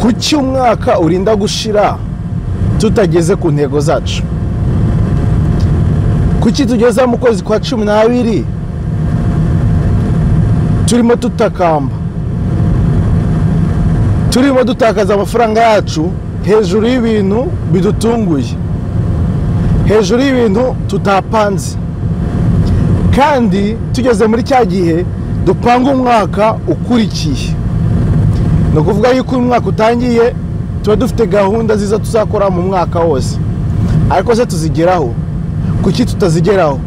kuki umwaka urinda gushira tutageze ku ntego zacu kuki tugeze mu kwezi kwa cumi n'abiri turimo tutakamba turimo dutakaza amafaranga yacu hejuru y'ibintu bidutunguye hejuru y'ibintu tutapanze kandi tugeze muri cya gihe dupanga umwaka ukurikiye ni ukuvuga yuko uyu mwaka utangiye tuba dufite gahunda ziza tuzakora mu mwaka wose ariko se tuzigeraho kuki tutazigeraho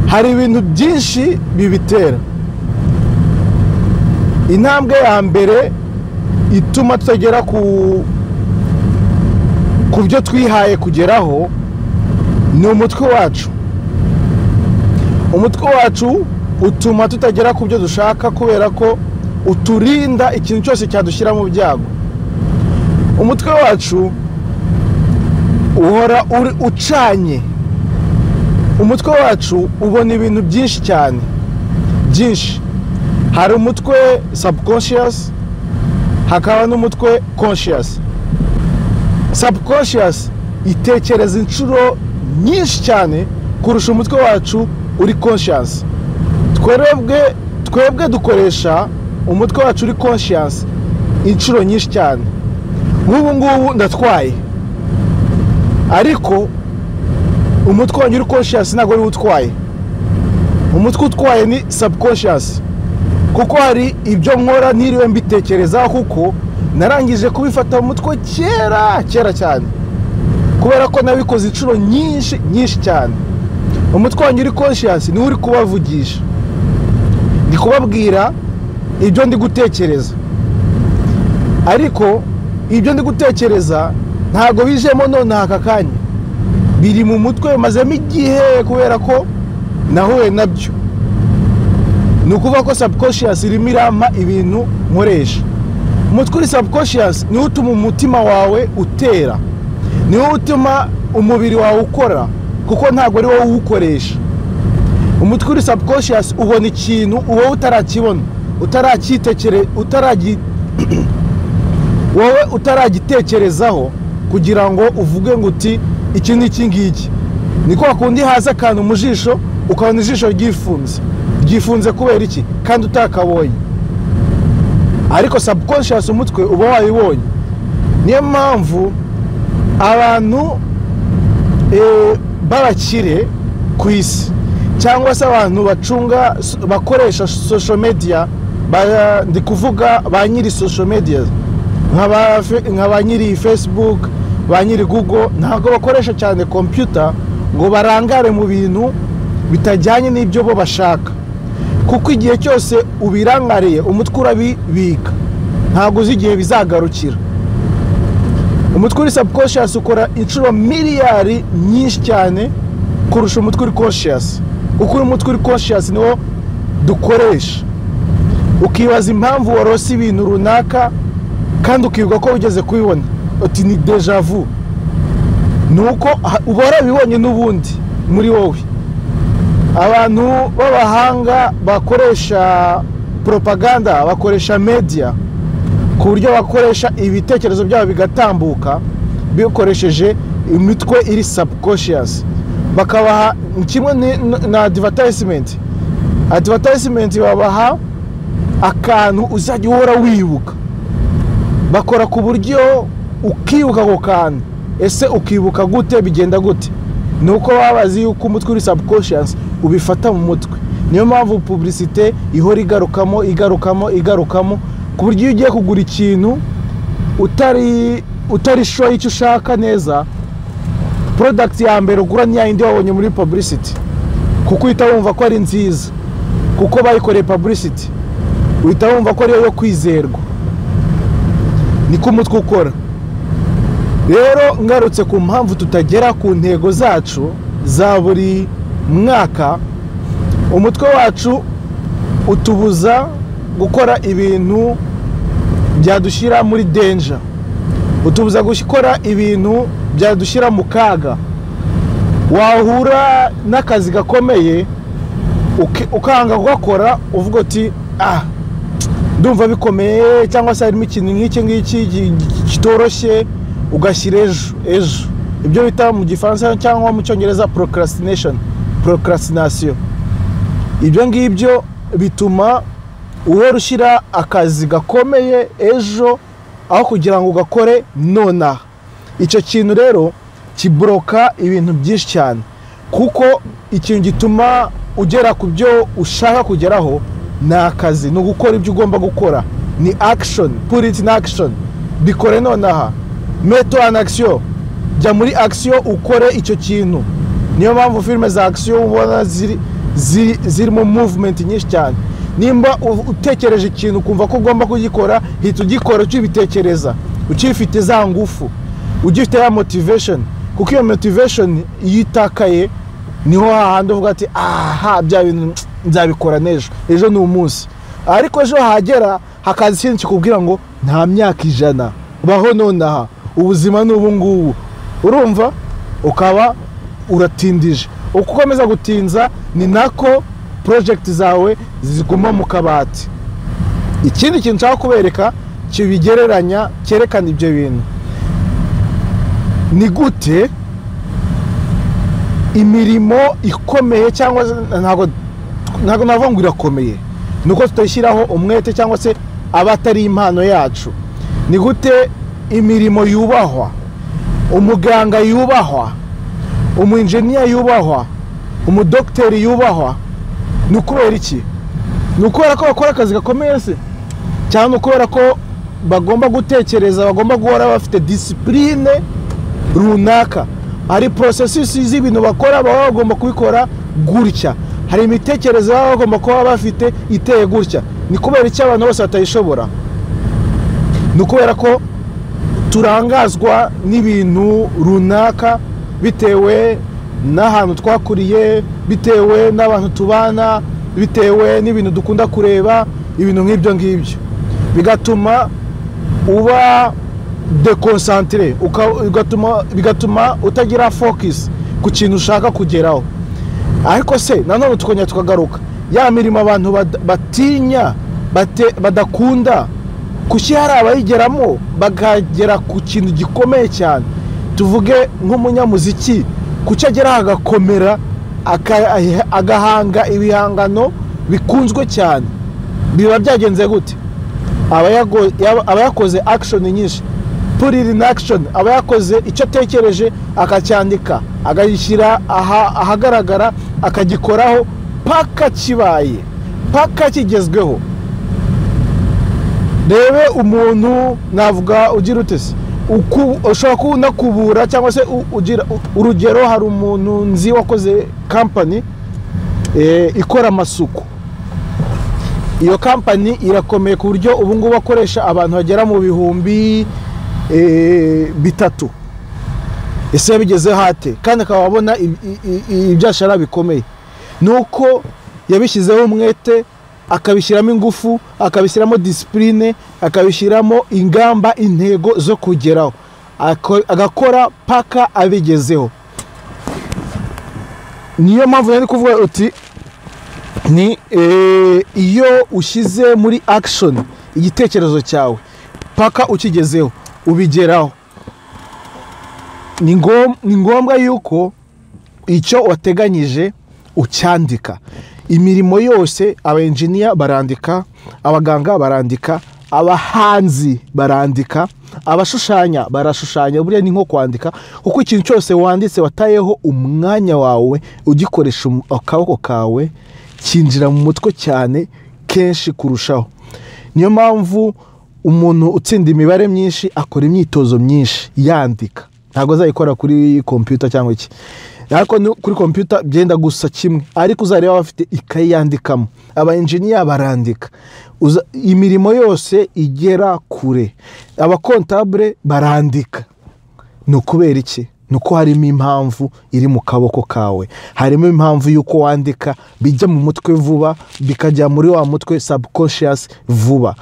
hari ibintu byinshi bibitera intambwe ya mbere ituma tutagera ku byo twihaye kugeraho ni umutwe wacu umutwe wacu utuma tutagera ku byo dushaka kubera ko uturinda ikintu cyose cyadushyira mu byago umutwe wacu uhora ucanye umutwe wacu ubona ibintu byinshi cyane byinshi hari umutwe subconscious hakaba n'umutwe conscious subconscious itekereza inshuro nyinshi cyane kurusha umutwe wacu uri conscious twebwe twebwe dukoresha umutwe wacu uri conscious inshuro nyinshi cyane nk'ubu ngubu ndatwaye ariko umutwe wanjye uri conscious ntabwo ariwo utwaye umutwe utwaye ni subconscious kuko hari ibyo nkora ntiriwe mbitekerezaho kuko narangije kubifata mu mutwe kera kera cyane kubera ko nabikoze inshuro nyinshi nyinshi cyane umutwe wanjye uri conscious niwe uri kubavugisha ndi kubabwira ibyo ndi gutekereza ariko ibyo ndi gutekereza ntabwo bijemo nonaha aka kanya biri mu mutwe bimazemo igihe kubera ko nahuye nabyo ni ukuvuga ko subconscious irimo irampa ibintu nkoresha umutwe uri subconscious niwo utuma umutima wawe utera niwo utuma umubiri wawe ukora kuko ntabwo ari wowe uwukoresha umutwe uri subconscious ubona ikintu wowe utarakibona utarakitekere utaragi wowe utaragitekerezaho kugira ngo uvuge ngo uti iki ni iki ngiki ni kwa kundi haza akantu mu jisho ukabona ijisho ryifunze ryifunze kubera iki kandi utakabonye ariko subconscious umutwe uba wayibonye niyo mpamvu abantu b'abakire ku isi cyangwa se abantu bacunga bakoresha social media ndi kuvuga ba nyiri social media nka ba nyiri facebook ba nyiri google ntabwo bakoresha cyane computer ngo barangare mu bintu bitajyanye n'ibyo bo bashaka kuko igihe cyose ubirangariye umutwe urabibika ntabwo uzi igihe bizagarukira umutwe uri subconscious ukora inshuro miliyari nyinshi cyane kurusha umutwe uri conscious kuko uyu mutwe uri conscious niwo dukoresha ukibaza impamvu warose ibintu runaka kandi ukibwa ko ugeze kubibona uti ni deja vu ni uko uba warabibonye n'ubundi muri wowe abantu b'abahanga bakoresha propaganda bakoresha media ku buryo bakoresha ibitekerezo byabo bigatambuka bikoresheje imitwe iri subconscious bakabaha kimwe na advertisement advertisement babaha akantu uzajya uhora wibuka bakora ku buryo ukibuka ako kantu ese ukibuka gute bigenda gute ni uko baba bazi yuko umutwe uri subconscious ubifata mu mutwe niyo mpamvu puburisite ihora igarukamo igarukamo igarukamo ku buryo iyo ugiye kugura ikintu utari utari shoye icyo ushaka neza porodagiti ya mbere ugura niya yindi wabonye muri paburisiti kuko uhita wumva ko ari nziza kuko bayikoreye paburisiti uhita wumva ko ariyo yo kwizerwa niko umutwe ukora rero ngarutse ku mpamvu tutagera ku ntego zacu za buri mwaka umutwe wacu utubuza gukora ibintu byadushyira muri denja utubuza gukora ibintu byadushyira mu kaga wahura n'akazi gakomeye ukanga kugakora uvuga uti ah ndumva bikomeye cyangwa se harimo ikintu nk'iki ngiki gi- gi- kitoroshye ugashyira ejo ejo ibyo bita mu gifaransa cyangwa mu cyongereza procrastination procrastination ibyo ngibyo bituma uhora ushyira akazi gakomeye ejo aho kugira ngo ugakore nonaha icyo kintu rero kiburoka ibintu byinshi cyane kuko ikintu gituma ugera ku byo ushaka kugeraho ni akazi ni ugukora ibyo ugomba gukora ni action put it in action bikore nonaha meto an action jya muri action ukore icyo kintu niyo mpamvu filime za action ubona ziri- ziri- zirimo movement nyinshi cyane nimba u- utekereje ikintu ukumva ko ugomba kugikora hita ugikora ukibitekereza ukifite za ngufu ugifite ya motivation kuko iyo motivation iyo itakaye niho hahandi uvuga ati aha bya bintu nzabikora n'ejo ejo ni umunsi ariko ejo hagera hakaza ikindi kikubwira ngo nta myaka ijana baho nonaha ubuzima ni ubu ngubu urumva ukaba uratindije uko ukomeza gutinza ni nako porojegiti zawe ziguma mu kabati ikindi kintu nshaka kubereka kibigereranya cyerekana ibyo bintu ni gute imirimo ikomeye cyangwa se ntabwo ntabwo navuga ngo irakomeye ni uko tutashyiraho umwete cyangwa se aba atari impano yacu ni gute imirimo yubahwa umuganga yubahwa umwinjiniya yubahwa umudogiteri yubahwa ni ukubera iki ni ukubera ko bakora akazi gakomeye se cyangwa ni ukubera ko bagomba gutekereza bagomba guhora bafite disipurine runaka hari porosesisi z'ibintu bakora baba bagomba kubikora gutya hari imitekerereze baba bagomba kuba bafite iteye gutya ni kubera icyo abantu bose batayishobora ni ukubera ko turangazwa n'ibintu runaka bitewe n'ahantu twakuriye bitewe n'abantu tubana bitewe n'ibintu dukunda kureba ibintu nk'ibyo ngibyo bigatuma uba dekonsantere uka- ugatuma- bigatuma utagira focus ku kintu ushaka kugeraho ariko se nanone tukongera tukagaruka ya mirimo abantu bad- batinya bate- badakunda kuki hari abayigeramo bakagera ku kintu gikomeye cyane tuvuge nk'umunyamuziki kuki ageraho agakomera aka- agahanga ibihangano bikunzwe cyane biba byagenze gute abayago- yaba- abayakoze action nyinshi put it in action aba yakoze icyo atekereje akacyandika akagishyira aha- ahagaragara akagikoraho paka kibaye paka kigezweho rebe umuntu navuga ugira ute se Uku- ushobora kuba unakubura cyangwa se u- ugira u- urugero hari umuntu nzi wakoze kampani eh, ikora amasuku iyo kampani irakomeye ku buryo ubu ngubu akoresha abantu bagera mu bihumbi eh, bitatu ese yabigezeho ate kandi akaba abona ib- i- i- ibyashara bikomeye ni uko yabishyizeho umwete akabishyiramo ingufu akabishyiramo disipurine akabishyiramo ingamba intego zo kugeraho Ako- agakora paka abigezeho niyo mpamvu nari kuvuga uti ni eh, iyo ushyize muri action igitekerezo cyawe paka ukigezeho ubigeraho ni ngom- ni ngombwa yuko icyo wateganyije ucyandika imirimo yose abenjiniya barandika abaganga barandika abahanzi barandika abashushanya barashushanya buriya ni nko kwandika kuko ikintu cyose wanditse watayeho umwanya wawe ugikoresha um- akaboko kawe cyinjira mu mutwe cyane kenshi kurushaho niyo mpamvu umuntu utsinda imibare myinshi akora imyitozo myinshi yandika ntabwo azayikora kuri kompiyuta cyangwa iki ariko no kuri kompiyuta byenda gusa kimwe ariko uzareba bafite ikayi yandikamo abayenjiniya barandika Uza- imirimo yose igera kure abakontabure barandika ni ukubera iki ni uko harimo impamvu iri mu kaboko kawe harimo impamvu y'uko wandika bijya mu mutwe vuba bikajya muri wa mutwe subconscious vuba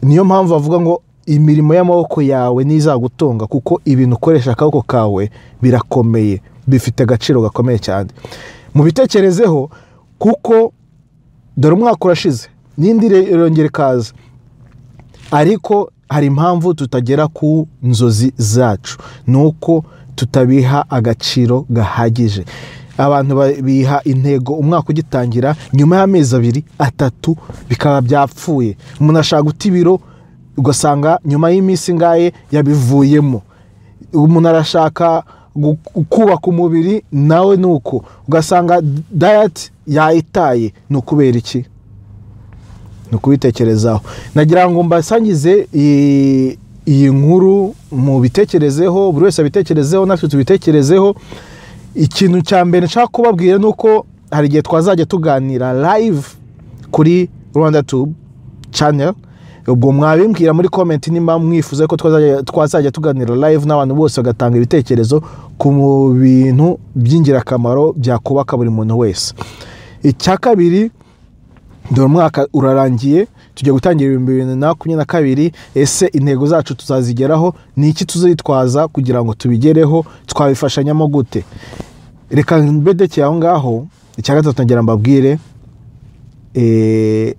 niyo mpamvu bavuga ngo imirimo y'amaboko yawe ntizagutunga kuko ibintu ukoresha akaboko kawe birakomeye bifite agaciro gakomeye cyane mubitekerezeho kuko dore umwaka urashize n'indi irongera ikaza ariko hari impamvu tutagera ku nzozi zacu ni uko tutabiha agaciro gahagije abantu biha intego umwaka ugitangira nyuma y'amezi abiri atatu bikaba byapfuye umuntu ashaka guta ibiro ugasanga nyuma y'iminsi ingahe yabivuyemo umuntu arashaka gu- kubaka umubiri nawe ni uko ugasanga dayati yayitaye ni ukubera iki ni ukubitekerezaho nagira ngo mbasangize iyi- iyi nkuru mubitekerezeho buri wese abitekerezeho natwe tubitekerezeho ikintu cya mbere nshaka kubabwira ni uko hari igihe twazajya tuganira live kuri rwanda tube channel ubwo mwabimbwira muri komenti nimba mwifuza ko twazajya- twazajya tuganira live n'abantu bose bagatanga ibitekerezo ku bintu by'ingirakamaro byakubaka buri muntu wese icya kabiri dore umwaka urarangiye tujya gutangira ibihumbi bibiri na makumyabiri na kabiri ese intego zacu tuzazigeraho ni iki tuzitwaza kugira ngo tubigereho twabifashanyamo gute reka mbedekeye aho ngaho icya gatatu ngira mbabwire eh,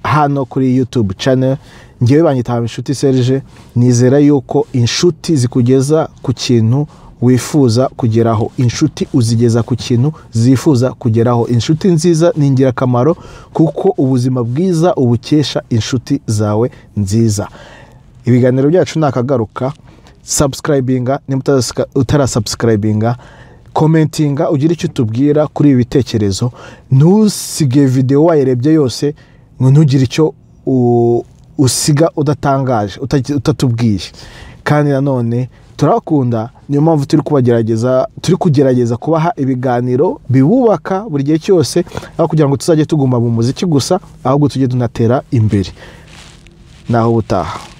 hano kuri youtube channel ngewe banyitaha inshuti serge nizera yuko inshuti zikugeza ku kintu wifuza kugeraho inshuti uzigeza ku kintu zifuza kugeraho inshuti nziza ni ingirakamaro kuko ubuzima bwiza ubukesha inshuti zawe nziza ibiganiro byacu ni akagaruka sabusikarayibinga niba utarasabusikarayibinga komentinga ugira icyo utubwira kuri ibi bitekerezo ntusige videwo wayirebye yose ngo ntugire icyo u- usiga udatangaje uta- utatubwiye kandi nanone turabakunda niyo mpamvu turi kubagerageza turi kugerageza kubaha ibiganiro bibubaka buri gihe cyose aho kugira ngo tuzajye tuguma mu muziki gusa ahubwo tujye tunatera imbere naho ubutaha